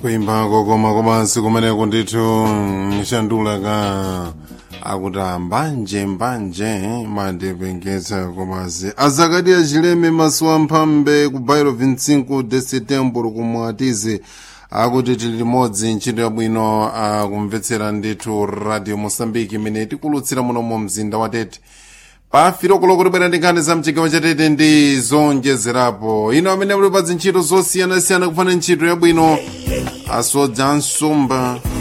kuimba kokoma komansi kumeneko ndithu mshandula ka akuti mbanje mbanje mandipengeza komansi azakati achileme masuwa mphambe ku bairo 25 de setembro kumwatize akuti tili limodzi ntchito yabwino akumvetsera ndithu radio mosambiki imene tikulutsira muno mu mzinda wa tete pafiro kuloko tibwera ndi nkhani za mchigawo cha tete ndi zonjezerapo ino amene muli pa zintchito zosiyanasiyana kufana ntchito yabwino asodza nsumba